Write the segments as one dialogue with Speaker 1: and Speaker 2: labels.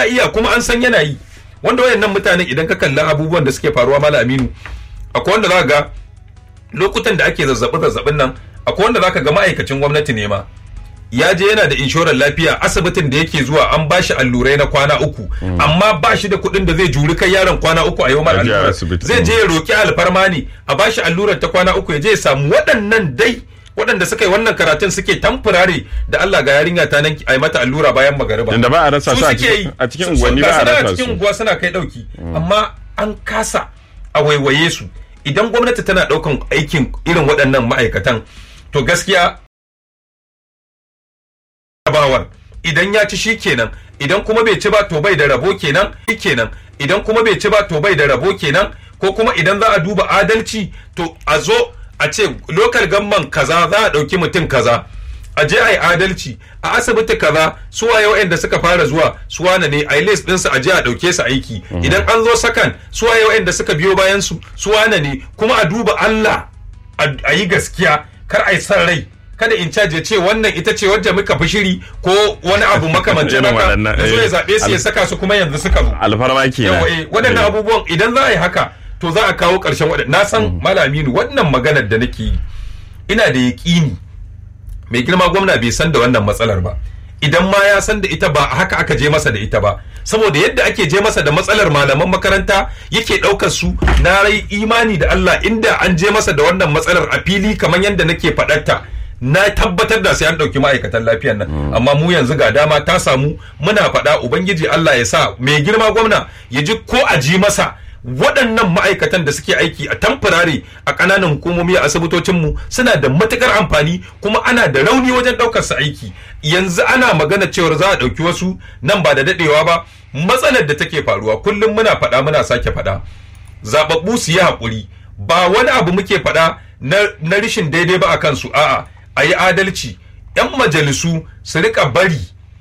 Speaker 1: ya iya kuma an san yana yi wanda wayannan mutanen idan ka kalli abubuwan da suke faruwa mala aminu akwai wanda za ga lokutan da ake zazzabi zazzabin nan akwai wanda za ka ga ma'aikacin gwamnati ne ma ya je yana da inshorar lafiya asibitin da yake zuwa an bashi allurai na kwana uku amma ba shi da kuɗin da zai juri kai yaron kwana uku a yau mara
Speaker 2: A je
Speaker 1: allurar
Speaker 2: asibiti.
Speaker 1: zai je ya roki alfarma ne a bashi allurar ta kwana uku ya je ya samu waɗannan dai waɗanda suka yi wannan karatun suke tamfurare da Allah ga yarinya ta nan a yi mata allura bayan magariba
Speaker 2: Yanda ba a rasa su a
Speaker 1: suke
Speaker 2: cikin-
Speaker 1: yi.
Speaker 2: a cikin
Speaker 1: Su-
Speaker 2: unguwanni
Speaker 1: ga
Speaker 2: ba a
Speaker 1: su nan
Speaker 2: rasa
Speaker 1: cikin
Speaker 2: su.
Speaker 1: unguwa suna kai ɗauki amma an kasa a waiwaye su idan gwamnati tana ɗaukan aikin irin waɗannan ma'aikatan to gaskiya bawar idan ya ci shi kenan idan kuma bai ci ba to bai da rabo kenan shi kenan idan kuma bai ci ba to bai da rabo kenan ko kuma idan za a duba adalci to a zo a ce lokal gamman kaza za a ɗauki mutum kaza a je a yi adalci a asibiti kaza su waye waɗanda suka fara zuwa su wane ne a yi list ɗinsu a je a ɗauke su aiki idan an zo sakan su waye waɗanda suka biyo bayan su su wane ne kuma a duba Allah a a yi gaskiya kar a yi san rai kada in caje ce wannan ita ce wadda muka fi shiri ko wani abu makamancin
Speaker 2: Irin
Speaker 1: haka
Speaker 2: waɗannan,
Speaker 1: da zo ya
Speaker 2: eh,
Speaker 1: zaɓe su ya
Speaker 2: al-
Speaker 1: saka su kuma yanzu suka zo
Speaker 2: alfarma kenan
Speaker 1: yawa eh waɗannan
Speaker 2: Eh.
Speaker 1: abubuwan idan za a yi haka to za a kawo ƙarshen waɗannan na san malaminu wannan maganar da nake yi ina da yaƙini mai girma gwamna bai san da wannan matsalar ba idan ma ya san da ita ba haka aka je masa da ita ba saboda yadda ake je masa da matsalar malaman makaranta yake ɗaukar su na rai imani da Allah inda an je masa da wannan matsalar a fili kamar yadda nake faɗarta na tabbatar da sai an ɗauki ma'aikatan lafiyan nan amma mu yanzu ga dama ta samu muna faɗa ubangiji Allah ya sa mai girma gwamna ya ji ko a ji masa waɗannan ma'aikatan da suke aiki a tamfurare a ƙananan hukumomi a asibitocinmu suna da matukar amfani kuma ana da rauni wajen ɗaukar su aiki yanzu ana magana cewar za a ɗauki wasu nan ba da daɗewa ba matsalar da take faruwa kullum muna faɗa muna sake faɗa zababbu su yi haƙuri ba wani abu muke faɗa na, na rishin daidai ba a kansu a'a a yi adalci 'yan majalisu su rika bari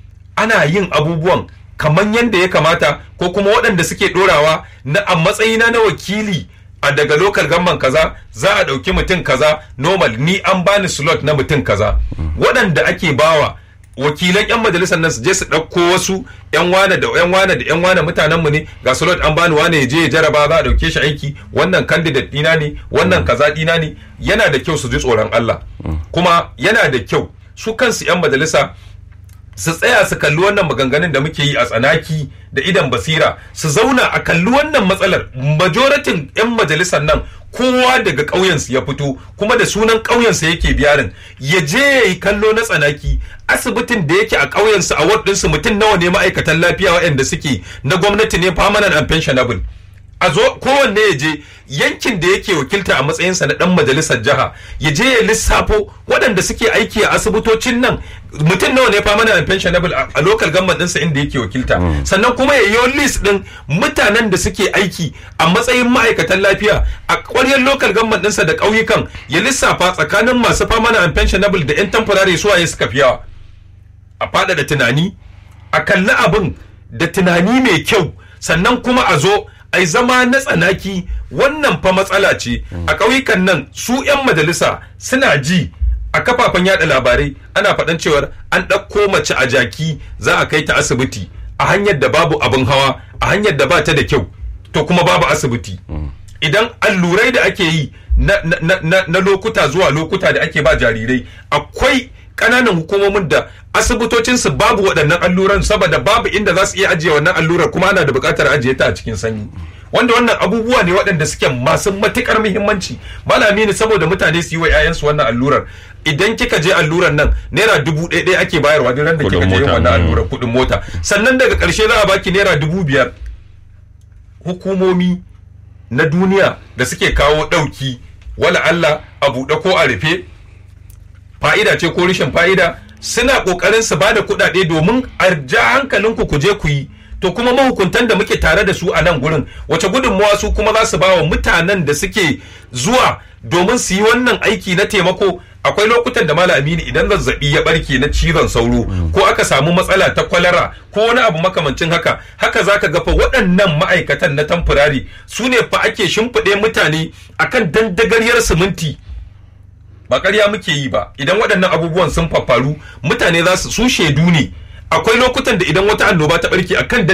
Speaker 1: ana yin abubuwan kamar yadda ya kamata ko kuma waɗanda suke ɗorawa na a matsayina na wakili a daga lokal gamman kaza za a ɗauki mutum kaza normal ni an bani slot na mutum kaza waɗanda ake bawa wakilan 'yan majalisar nan su je su ɗauko wasu 'yan wane da 'yan wane da 'yan wane mutanenmu ne ga slot an bani wane ya je ya jaraba za a ɗauke shi aiki wannan candidate ɗina ne wannan kaza ɗina ne yana da kyau su ji tsoron Allah kuma yana da kyau su kansu 'yan majalisa su tsaya su kalli wannan maganganun da muke yi a tsanaki da idan basira su zauna a kalli wannan matsalar majoratin 'yan majalisar nan kowa daga ƙauyensu ya fito kuma da sunan ƙauyensa yake biyarin ya je ya yi kallo na tsanaki asibitin da yake a ƙauyensu a waɗinsu mutum nawa ne ma'aikatan lafiya waɗanda suke na gwamnati ne permanent and pensionable a zo kowanne ya je yankin da yake wakilta a matsayinsa na dan majalisar jiha ya je ya lissafo waɗanda suke aiki a asibitocin nan mutum nawa ne famana and pensionable a a local government ɗinsa inda yake wakilta sannan kuma ya yi list ɗin mutanen da suke aiki a matsayin ma'aikatan lafiya a ƙwaryar local government ɗinsa da ƙauyukan ya lissafa tsakanin masu famana and pensionable da 'yan temporary suwaye suka fi yawa a faɗaɗa tunani a kalli abin da tunani mai kyau sannan kuma a zo a yi zama na tsanaki wannan fa matsala ce a ƙauyukan nan su 'yan majalisa suna ji a kafafen yada labarai ana faɗan cewar an ɗauko mace a jaki za a kai ta asibiti a hanyar da babu abin hawa a hanyar da ba ta da kyau to kuma babu asibiti idan allurai da ake yi na, na, na, na, na lokuta zuwa lokuta da ake ba jarirai akwai ƙananan hukumomin da asibitocinsu babu waɗannan alluran saboda babu inda za su iya ajiye wannan allurar kuma ana da buƙatar ajiye ta a cikin sanyi wanda wannan abubuwa ne waɗanda suke masu matuƙar muhimmanci malami ne saboda mutane su yi wa 'ya'yansu wannan allurar idan kika je allurar nan naira dubu ɗaya ɗaya ake bayarwa duk ran da
Speaker 2: Kuɗin
Speaker 1: kika je yin
Speaker 2: mota,
Speaker 1: wannan
Speaker 2: mm.
Speaker 1: allurar kuɗin mota sannan daga ƙarshe za a baki naira dubu biyar hukumomi na duniya da suke kawo ɗauki wala Allah a buɗe ko a rufe fa'ida ce ko rashin fa'ida suna ƙoƙarin su ba da kuɗaɗe domin a ja hankalinku ku je ku yi to kuma mahukuntan da muke tare da su a nan gurin wace gudunmawa su kuma za su ba wa mutanen da suke zuwa domin su yi wannan aiki na taimako akwai lokutan da malam aminu idan zazzabi ya barke na cizon sauro ko aka samu matsala ta kwalara ko wani abu makamancin haka haka zaka ga fa waɗannan ma'aikatan na tamfurari su ne fa ake shimfiɗe mutane akan dandagaryar siminti ba ƙarya muke yi ba idan waɗannan abubuwan sun faffaru mutane za su su shaidu ne akwai lokutan da idan wata annoba ta ɓarke akan